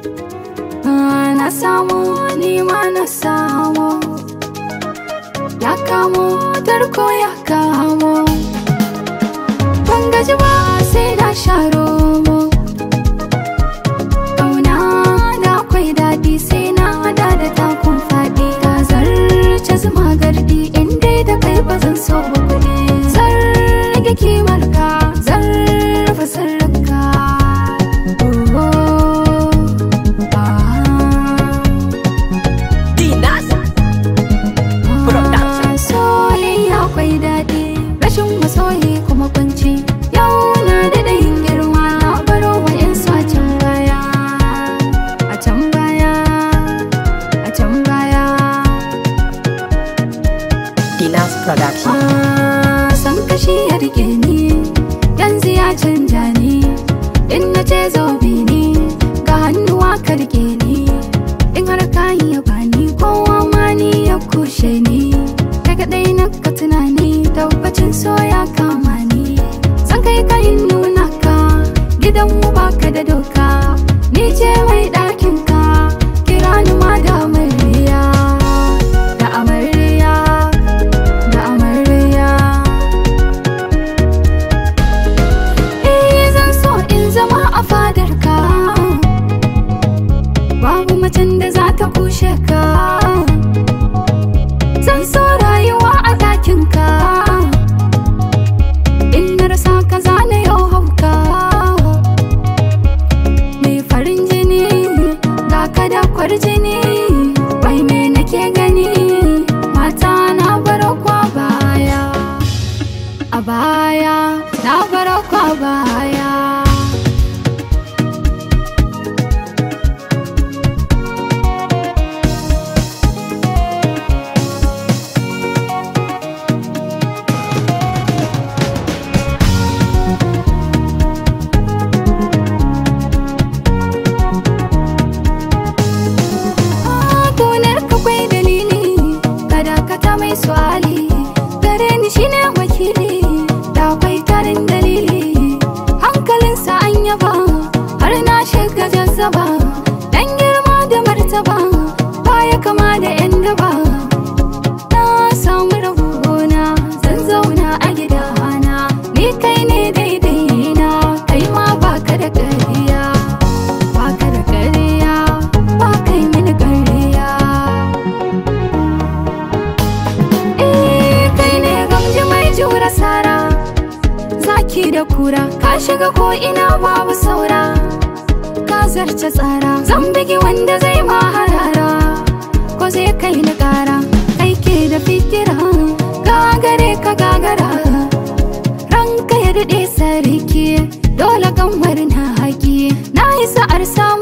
na samu nima na samu ya kamo tarko ya kamo ban gaji ba sai na sharo mu ƙauna da akwai daɗi sai na hada da takun faɗi ka zarce zuma gardi inda da kai ba zan so ba kuɗi zan rage kimar ka zan rufe sirrinka soyayya akwai daɗi rashin masoyi kuma kunci yau na da ɗayin girma na baro wa yan a can baya a can baya a can baya Dinas Production. Ah, san kashi ya rike ni yanzu ya canja ni in na ce zo bi ni ga hannuwa ka rike ni in har ka yi ya bani kowa ma ni ya kushe ni kai kadai na ka tunani tabbacin so ya kama ni san kai ka in nuna ka gidan mu baka da doka ni ce mai ɗakin ka kira ni ma da amarya da amarya da amarya Eh zan so in zama a fadarka Babu macen da za ta kushe ka Zan so rayuwa a ɗakinka In na rasa ka zane yau hauka Mai farin jini ga ka da kwarjini Wai me nake gani mata na baro kwa baya a baya na baro kwa baya Gonar ka kwai dalili kada ka ta mai su'ali gare ni shine wakili da akwai tarin dalili hankalinsa an yaba har na shiga jazzaba dan girma da martaba baya kama da yan daba na samu rabona zan zauna a gidana ni kai ne daidai na kai ma baka da ƙarya baka da ƙarya ba kai mini ƙarya Eh, kai ne gamji mai jura sara zaki da kura ka shiga ko ina babu saura ka zarce tsara zan bigi wanda zai ma harara ko zai kai ni kara kai ke da fikira gagare ka gagara ranka ya daɗe sarki dole kan na haƙi na yi sa'ar samu